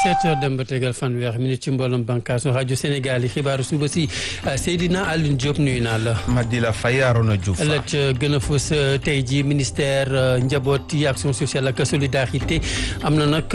sept heures dem ba tegal fanweer minute ci mbooloom bànqaasu rajo Sénégal yi xibaaru suba si Seydina Alioune Diop nuyu naa la. Madila Faye Arona Diouf. la ca gën a fës tey jii ministère njaboot yi action sociale ak solidarité am na nag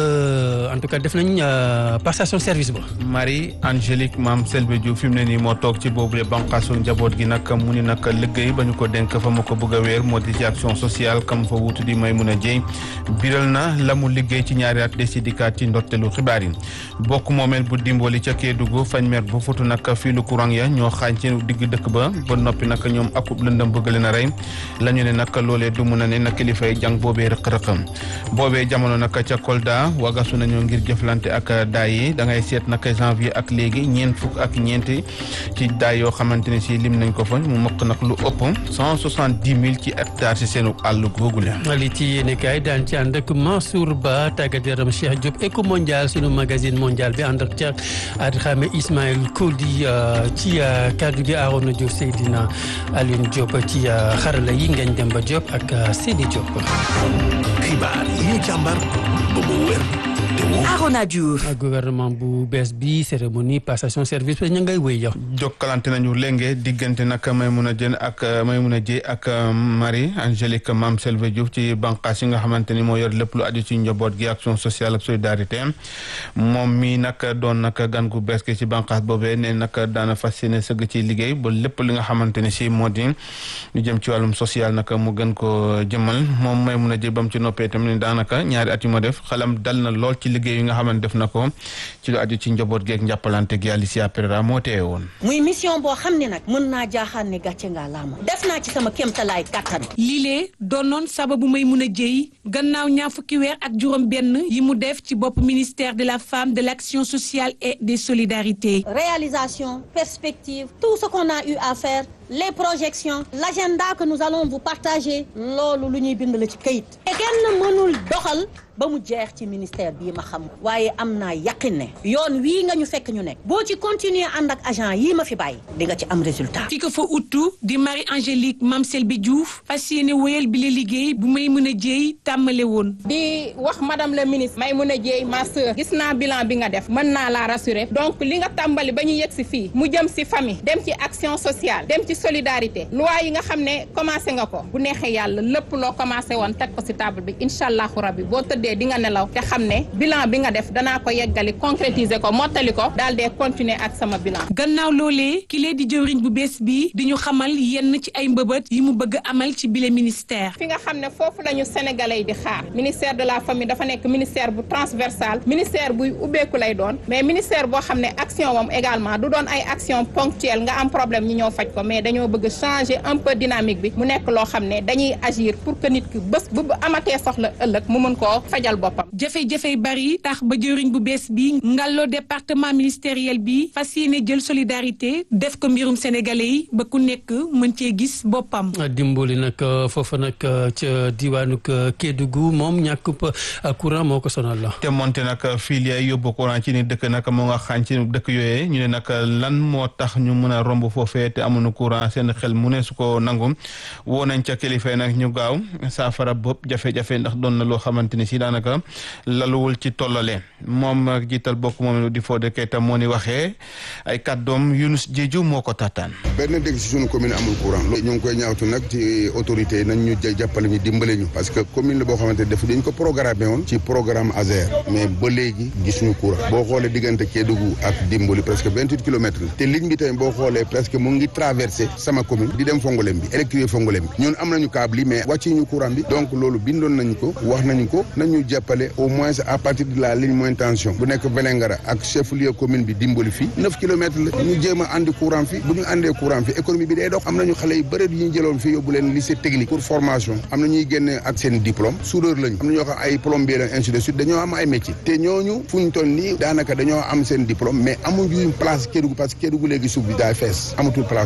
en tout cas def nañ passation service ba. Marie Angélique Mame Selbe Diouf fi mu ne nii moo toog ci boobule bànqaasu njaboot gi nag mu ni nag liggéey ba ñu ko dénk fa ma ko bëgg a weer moo di ci action sociale kam fa wutu di Maimouna Dieye biral na la mu liggéey ci ñaari at des dikaat ci ndortelu xibaar yi bokk moomeel bu dimbali ca Kédougou fañ mer bu futu nag fii lu courant ya ñoo xaañ ci digg dëkk ba ba noppi nag ñoom akub lëndëm bëgg leen a rey la ñu ne nag loolee du mun a ne nag kilifay jàng boobee rëq-rëqam boobee jamono nag ca Kolda wagasu nañoo ngir jëflante ak daay yi da ngay seet nag janvier ak léegi ñeent fukk ak ñeenti ci daay yoo xamante ne si lim nañ ko fa mu mokk nag lu ëpp cent soixante dix mille ci hectare si seenu àll googu la li ci yéene kaay daan ci ànd ak Mansour Ba tàggat yaram Cheikh Diop Eco Mondial sunu magazine mondial bi ànd ak Cheikh Adramé Ismaël Kodi ci kaddu gi Arona Diouf Seydina Alioune Diop ci xarala yi Ngagne Demba Diop ak Sidi Diop. xibaar yi ñu càmbar ba mu wér te wóor. Arona Diouf. gouvernement bu bees bi cérémonie passation service bi ñu ngay wéy yow. jokkalante nañu léegi diggante nag Maimouna Diène ak Maimouna Dieye ak Marie Angélique Mame Selve Diouf ci bànqaas yi nga xamante ni moo yor lépp lu aju ci njaboot gi action sociale ak solidarité moom mi nag doon nag gan gu bees gi ci bànqaas boobee ne nag daana fas yéene sëgg ci liggéey ba lépp li nga xamante ni si moo di ñu jëm ci wàllum social nag mu gën ko jëmal moom Maimouna Dieye ba mu ci noppee itam ni daanaka ñaari at yu ma def xelam dal na lool ci liggéey yi nga xamante def na ko ci lu aju ci njaboot geeg njàppalante gi Alicia Pereira moo teewe woon muy mission boo xam ne nag mën naa jaaxaan ne gàcce ngaa laama def naa ci sama kéemtalaay kàttan lii doonoon sababu Maimouna Dieye gannaaw ñaar fukki weer ak juróom benn yi mu def ci bopp ministère de la femme de l'action sociale et des solidarités réalisation perspective tout ce qu'on a eu à faire les projections l'agenda que nous allons vous partager loolu lu ñuy bind la ci këyit te kenn mënul doxal ba mu jeex ci ministère bii ma xam waaye am naa yaqin ne yoon wii nga ñu fekk ñu nekk boo ci continuer ànd ak agent yii ma fi bàyyi di nga ci am résultat ki ko fa uttu di Marie Angélique Mame Selbe Diouf fas yéene wéyal bi la liggéey bu Maimouna Dieye tàmmale woon di wax madame la ministre Maimouna Dieye ma sœur gis naa bilan bi nga def mën naa la rassurer donc li nga tàmbali ba ñu yegg si fii mu jëm si famille dem ci action sociale dem ci solidarité loi yi nga xam ne commencé nga ko bu neexee yàlla lépp loo commencé woon teg ko si table bi incha allahu rabbi boo tëddee di nga nelaw te xam ne bilan bi nga def danaa ko yeggali concrétiser ko mottali ko daal dee continuer ak sama bilan. gannaaw loolee ki lee di jëwriñ bu bees bi di ñu xamal yenn ci ay mbëbët yi mu bëgg amal ci bile ministère. fi nga xam ne foofu la ñu sénégalais yi di xaar ministère de la famille dafa nekk ministère bu transversal ministère buy ubbeeku lay doon mais ministère boo xam ne action moom également du doon ay action ponctuelle nga am problème ñi ñëw faj ko mais dañoo bëgg changer un peu dynamique bi mu nekk loo xam ne dañuy agir pour que nit ki bés bu amatee soxla ëllëg mu mën koo fajal boppam. jafe-jafe bari tax ba jëriñ bu bees bi ngalloo département ministériel bi fas yéene jël solidarité def ko mbirum sénégalais yi ba ku nekk mën cee gis boppam. dimbali nag foofa nag ca diwaanu Kédougou moom ñàkkub courant moo ko sonal la. te monte nag filière yóbbu courant ci ni dëkk nag moo nga xaañ ci dëkk yooyee ñu ne nag lan moo tax ñu mën a romb foofee te amuñu courant seen xel mu ne su ko nangu woo nañ ca kilifa nag ñu gaaw saafara bopp jafe-jafe ndax doon na loo xamante ni si daanaka laluwul ci tollale moom jiital bokk moom di Fodé Keita moo ni waxee ay kàddoom Yunus Jeeju moo ko taataan. benn dëkk si suñu commune amul courant loolu ñu ngi koy ñaawtu nag ci autorité yi nañ ñu jàppale ñu dimbale ñu parce que commune la boo xamante def dañ ko programmé woon ci programme ASER mais ba léegi gisuñu courant boo xoolee diggante Kédougou ak Dimbali presque vingt huit kilomètres la te ligne bi tamit boo xoolee presque mu ngi traversé sama commune di dem Fongolem bi électrifié Fongolem bi ñun am nañu câble yi mais wàcci ñu courant bi donc loolu bindoon nañu ko wax nañu ko nañu jàppale au moins à partir de la ligne moyenne tension bu nekk Vélingara ak chef lieu commune bi dimbali fii neuf kilomètres la ñu jéem a andi courant fi bu ñu andee courant fi économie bi day dox am nañu xale yu bëri yu ñu jëloon fii yóbbu leen lycée technique pour formation am na ñuy génne ak seen diplôme soudeur lañu am na ñoo xam ay plombier lañ ainsi de suite dañoo am ay métier te ñooñu fu ñu toll nii daanaka dañoo am seen diplôme mais amuñu place Kédougou parce que Kédougou léegi suuf bi daay fees amatul place Kédougou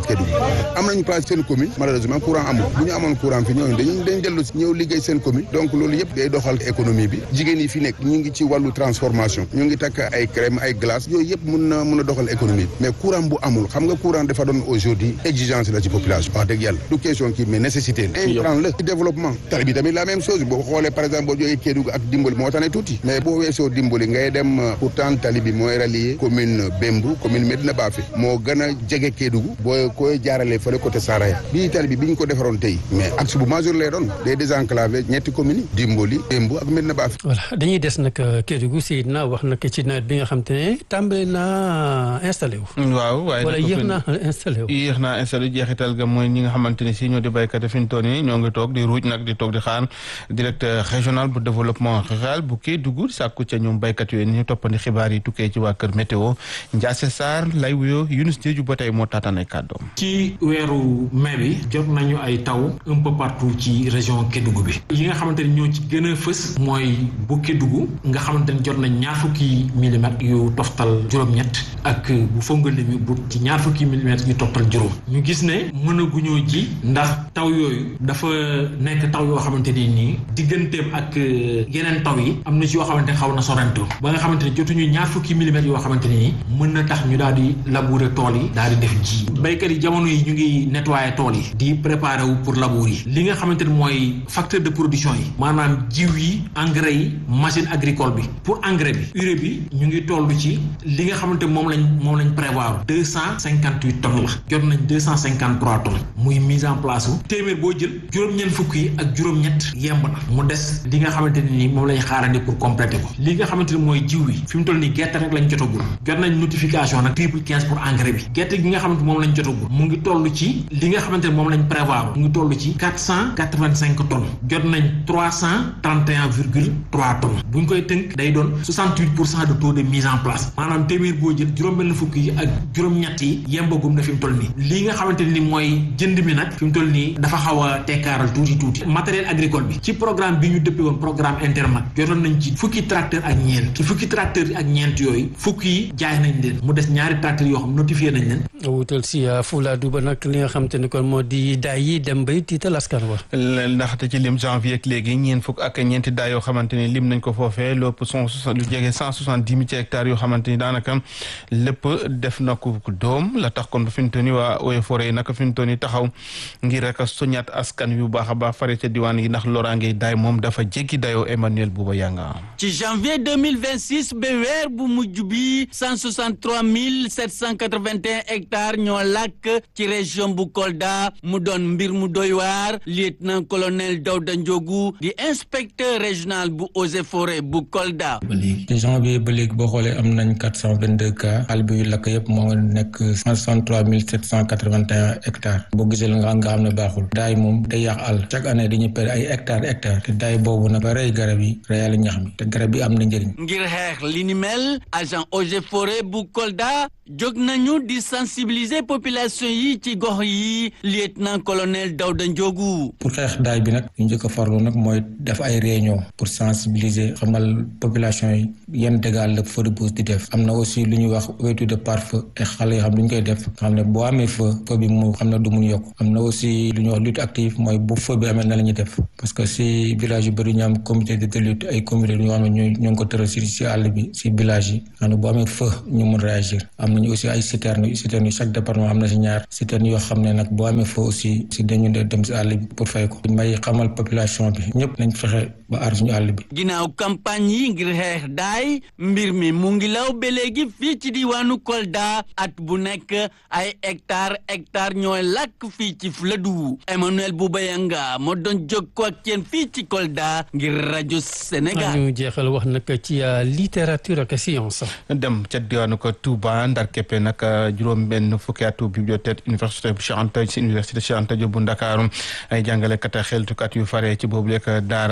am nañu place seen commune malheureusement courant amul bu ñu amoon courant fi ñooñu dañu dañ dellu ñëw liggéey seen commune donc loolu yëpp day doxal économie bi jigéen yi fi nekk ñu ngi ci wàllu transformation ñu ngi takk ay crème ay glace yooyu yëpp mun na mun a doxal économie bi mais courant bu amul xam nga courant dafa doon aujourd'hui exigence la ci population wax dëgg yàlla du question kii mais nécessité la intrant la ci développement tali bi tamit la même chose boo xoolee par exemple boo jógee Kédougou ak Dimbali moo tane tuuti mais boo weesoo Dimbali ngay dem pourtant tali bi mooy rallier commune Bembou commune Medina Bafe moo gën a jege Kédougou boo koy jaaralee fële côté Saraya bii tali bi bi ñu ko defaroon tey mais axe bu majeur lay doon day désenclavé ñetti communes yi Dimbali Bembou ak Medina Bafe voilà dañuy des nag Kédougou Seydina wax nag ci nawet bi nga xam te ne tàmbali naa installé wu. waaw waaye wala yéex naa installé wu. yéex naa installé jeexital ga mooy ñi nga xamante ne si ñoo di béykat yi fi ñu toll nii ñoo ngi toog di ruuj nag di toog di xaar directeur régional bu développement rural bu Kédougou sàkku ca ñoom béykat yooyu ni ñu toppandi xibaar yi tukkee ci waa kër météo Ndiasse Sarr lay wuyoo Yunus Diédiou ba tey moo taataan ay kàddoom. ci weeru mai bi jot nañu ay taw un peu partout ci région Kédougou bi yi nga xamante ni ñoo ci gën a fës mooy bu Kédougou nga xamante ni jot nañ ñaar fukki millimètres yu toftal juróom-ñett ak bu Fongolimbi bu ci ñaar fukki millimètres yu toftal juróom ñu gis ne mënaguñoo ji ndax taw yooyu dafa nekk taw yoo xamante ni nii digganteem ak yeneen taw yi am na ci yoo xamante ne xaw na sorantoo ba nga xamante ne jotuñu ñaar fukki millimètres yoo xamante ni mën na tax ñu daal di labourer tool yi daal di def ji béykat yi jamono yi ñu ngi nettoyer tool yi di préparer wu pour labour yi li nga xamante ne mooy facteur de production yi maanaam jiw yi engrais yi machine agricole bi pour engrais bi urée bi ñu ngi toll ci li nga xamante moom lañ moom lañ prévoir deux cent cinquante huit tonnes la jot nañ deux cent cinquante trois tonnes muy mise en place wu téeméer boo jël juróom-ñeent fukk yi ak juróom-ñett yemb na mu des li nga xamante ne ni moom lañ xaarandi pour compléter ko li nga xamante ne mooy jiw bi fi mu toll nii gerte rek lañ jotagul jot nañ notification nag triple quinze pour engrais bi gerte gi nga xamante moom lañ jotagul mu ngi toll ci li nga xamante ne moom lañ prévoir mu ngi toll ci quatre cent quatre vingt cinq tonnes jot nañ trois cent trente et un virgule trois tonnes bu ñu koy tënk day doon soixante huit pour cent de taux de mise en place maanaam téeméer boo jël juróom-benn fukk yi ak juróom-ñett yi yembagum na fi mu toll nii li nga xamante ni mooy jënd mi nag fi mu toll nii dafa xaw a tekkaaral tuuti tuuti matériel agricole bi ci programme bi ñu dëppee woon programme intermat jotoon nañ ci fukki tracteur ak ñeent ci fukki tracteur ak ñeent yooyu fukki yi jaay nañ leen mu des ñaari tracteur yoo xam notifié nañ leen wutal si Fuladu ba nag li nga xam te ne kon moo di daay yi dem bay tiital askan wa ndaxte ci lim janvier ak léegi ñeent fukk ak ñeenti daay yoo xamante ni lim nañ ko foofee lépp cent lu jege cent soixante dix mille ci hectares yoo xamante ni daanaka lépp def na ko doom la tax kon ba fi mu toll nii waa Eaux et Forêts yi naka fi mu toll nii taxaw ngir rek a soññaat askan wi bu baax a baax fare ca diwaan yi ndax loraange daay moom dafa jéggi dayoo Emmanuel Bouba Yanga. ci janvier deux mille vingt six ba weer bu mujj bi cent soixante trois mille sept cent quatre vingt et un hectares ñoo làkk ci région bu Kolda mu doon mbir mu doy waar lieutenant colonel Dawda Ndiogu di inspecteur régional bu Eaux et Forêts bu Kolda. ba léegi ci janvier ba léegi boo xoolee am nañ quatre cent vingt deux cas xal bi yu lakk yëpp moo nekk cent soixante trois mille sept cent quatre vingt et un hectares boo gisee la nga nga xam ne baaxul daay moom day yàq àll chaque année dañuy perdre ay hectares hectares te daay boobu nag ba rey garab yi reyal ñax mi te garab yi am na njëriñ. ngir xeex li ni mel agent Eaux et Forêts bu Kolda jóg nañu di sensibiliser population yi ci gox yi lieutenant colonel Dawda Ndiogu. pour xeex daay bi nag ñu njëkk a farlu nag mooy def ay réunion pour sensibiliser xamal population yi yan dégâts la feu de brousse di def am na aussi lu ñuy wax ouverture de pare-feu ay xale yoo xam ne ñu koy def xam ne boo amee feu feu bi mu xam ne du mun yokk am na aussi lu ñuy wax lutte active mooy bu feu bi amee na la ñuy def parce que si village yu bëri ñu am comité de lutte ay comité yoo xam ne ñu ñoo ngi ko tëral si si àll bi si village yi xam ne boo amee feu ñu mun réagir am nañu aussi ay citernes citernes yi chaque département am na si ñaar citernes yoo xam ne nag boo amee feu aussi si dañu dem si àll bi pour fay ko may xamal population bi ñëpp nañ fexe ba aar suñu àll bi ginnaaw campagne yi ngir xeex daay mbir mi mu ngi law ba léegi fii ci diwaanu Kolda at bu nekk ay hectare hectare ñooy làkk fii ci Fuladu Emmanuel Boubayanga moo doon jokkoo ak yéen fii ci Kolda ngir rajo Sénégal. ñu jeexal wax nag ci littérature ak science. dem ca diwaanu ko Touba ndar keppe nag juróom-benn fukki atu bibliothèque université bu Cheikh Anta ci université Cheikh Anta Diop bu Ndakaaru ay jàngalekat ak xeltukat yu fare ci boobu lekk daara ak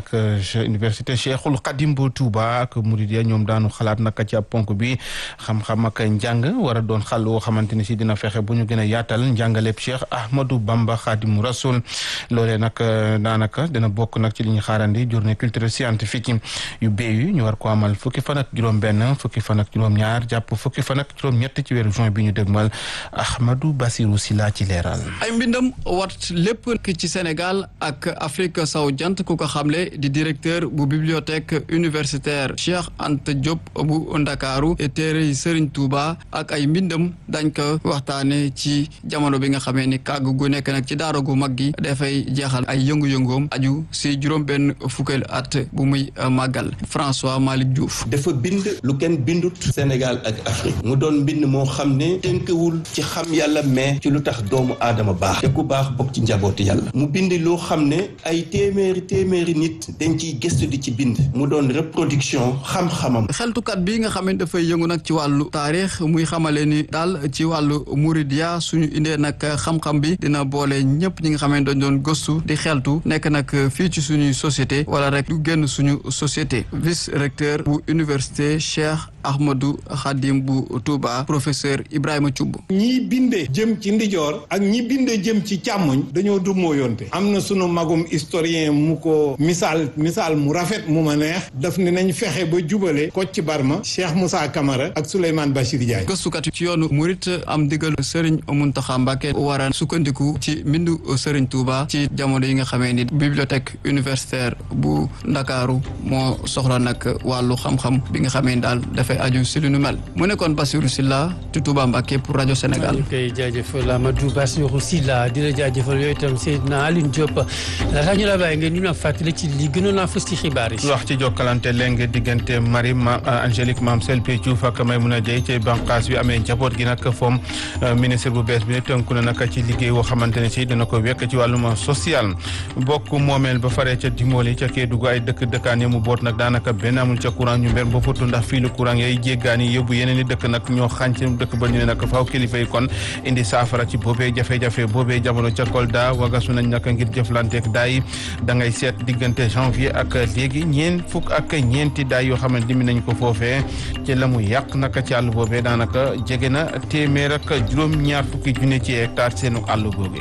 ak université Cheikhul Khadim bu Touba ak Mouridia ñoom daanu xalaat naka ci ab ponk bi xam-xam ak njàng war a doon xàll woo xamante ni si dina fexe bu ñu gën a yaatal njàngaleeb Cheikh Ahmadou Bamba Khadimu Rasoul loolee nag daanaka dina bokk nag ci li ñu xaarandi journée culturelle scientifique yu BU ñu war ko amal fukki fan ak juróom-benn fukki fan ak juróom-ñaar jàpp fukki fan ak juróom-ñett ci weeru juin bi ñu dégmal Ahmadou Bassirou Sila ci leeral. ay mbindam wat lépp ci Sénégal ak Afrique sowu jant ku ko xamle di directeur bu bibliothèque universitaire Cheikh Anta Diop bu Ndakaaru téere yi Serigne Touba ak ay mbindam dañ ko waxtaane ci jamono bi nga xamee ni kàgg gu nekk nag ci daara gu mag gi dafay jeexal ay yëngu-yëngoom aju si juróom benn fukkeel at bu muy màggal François Malick Diouf dafa bind lu kenn bindut Sénégal ak Afrique mu doon mbind moo xam ne tënkewul ci xam yàlla mais ci lu tax doomu aadama baax te ku baax bokk ci njabooti yàlla mu bind loo xam ne ay téeméeri téeméeri nit dañ ciy gëstu di ci bind mu doon reproduction xam-xamam xeltukat bi nga xam ne dafay yëngu nag ci wàllu taarix muy xamale ni daal ci wàllu Mouridia suñu indee nag xam-xam bi dina boole ñëpp ñi nga xam ne dañ doon gëstu di xeltu nekk nag fii ci suñuy société wala rek lu génn suñu société vice recteur bu université Cheikh Ahmadou Khadim bu Touba professeur Ibrahima Thioub ñi binde jëm ci ndijoor ak ñi binde jëm ci càmmoñ dañoo dummoo yonte am na sunu magum historien mu ko misaal misaal mu rafet mu ma neex daf ne nañ fexe ba jubale Kocc Barma Cheikh Moussa Camara ak Souleymane Bachir Diagne gëstukat ci yoonu murit am digal Serigne Mountakha Mbacké war a sukkandiku ci mbindu Serigne Touba ci jamono yi nga xamee ni bibliothèque universitaire bu Ndakaaru moo soxla nag wàllu xam-xam bi nga xamee ni daal dafay aju si lu nu mel mu nekkoon Bassirou Silla ci Touba Mbacké pour rajo Sénégal. ñu koy jaajëfal Amadou Bassirou Silla di la jaajëfal yooyu itam Seydina Aline Diop laataa ñu la bàyyi ngeen ñu la fàttali ci li gënoon a fës ci xibaar yi. wax ci jokkalante léegi diggante Marie ma Angélique Mame Selbe Diouf ak Maymouna Dieye ci bànqaas bi amee njaboot gi nag foom ministre bu bees bi ne tënku na nag ci liggéey woo xamante ne si dina ko wekk ci wàllum social bokk moomeel ba faree ca Dimoli ca Kédougou ay dëkk dëkkaan yi mu boot nag daanaka benn amul ca courant ñu mber ba fottu ndax fii lu courant yay jéggaani yóbbu yeneen i dëkk nag ñoo xànc dëkk ba ñu ne nag faaw kilifa yi kon indi saafara ci boobee jafe-jafe boobee jamono ca Kolda wagasu nañ nag ngir jëflanteek daay da ngay seet diggante janvier ak léegi ñeen fukk ak ñeenti daay yoo xamante dimi nañ ko foofee ci la mu yàq naka ci àll boobee daanaka jege na téeméer ak juróom-ñaar fukki junne ci hectare seenu àll boobee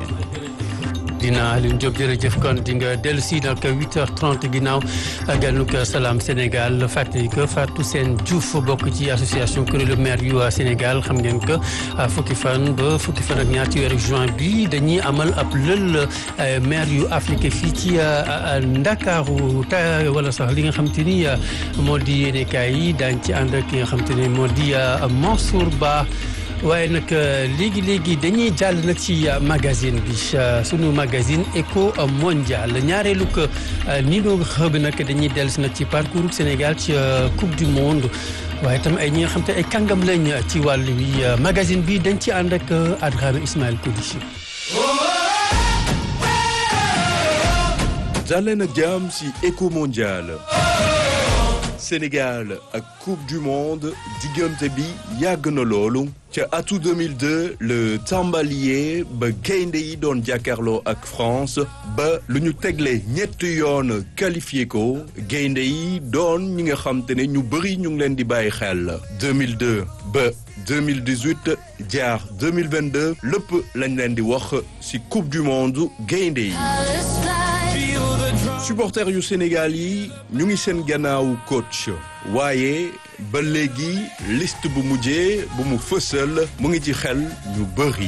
dina Alioune Diop jërëjëf kon di nga dellu si nag 8h30 ginnaaw ganuk Salam Sénégal fàttali ko Fatou Sène Diouf bokk ci association kuréelu maire yu Sénégal xam ngeen que fukki fan ba fukki fan ak ñaar ci weeru juin bi dañuy amal ab lël maire yu Afrique fii ci Ndakaaru ta wala sax li nga xam te ni moo di yéenekaay yi daañ ci ànd ak ki nga xam te ni moo di Mansour Ba waaye nag léegi léegi dañuy jàll nag ci magazine bi sunu magazine Eco Mondial ñaareelu ko nii doo xëb nag dañuy dellu si nag ci parcours Sénégal ci coupe du monde waaye tam ay ñi nga xam te ay kàngam lañ ci wàllu wi magazine bi dañ ci ànd ak Adrame Ismaël Koulichi. jàlleen ak jàmm ci Eco Mondial. Sénégal ak coupe du monde diggante bi yàgg na loolu ca atu 2002 le tàmbalier ba gaynde yi doon jàkkaarloo ak France ba lu ñu tegle ñetti yoon qualifié ko gaynde yi doon ñi nga xam te ne ñu bëri ñu ngi leen di bàyyi xel 2002 ba 2018 jaar 2022 lépp lañ leen di wax ci coupe du monde gaynde yi supporters yu Sénégal yi ñu ngi seen gannaawu coach waaye ba léegi liste bu mujjee bu mu fësal mu ngi ci xel ñu bëri.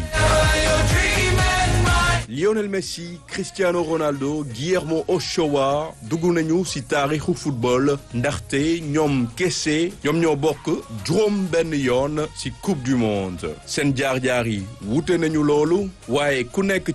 Lionel Messi Cristiano Ronaldo Guillermo Ochoa dugg nañu ci taarixu football ndaxte ñoom kese ñoom ñoo bokk juróom benn yoon ci coupe du monde seen jaar-jaar yi wute nañu loolu waaye ku nekk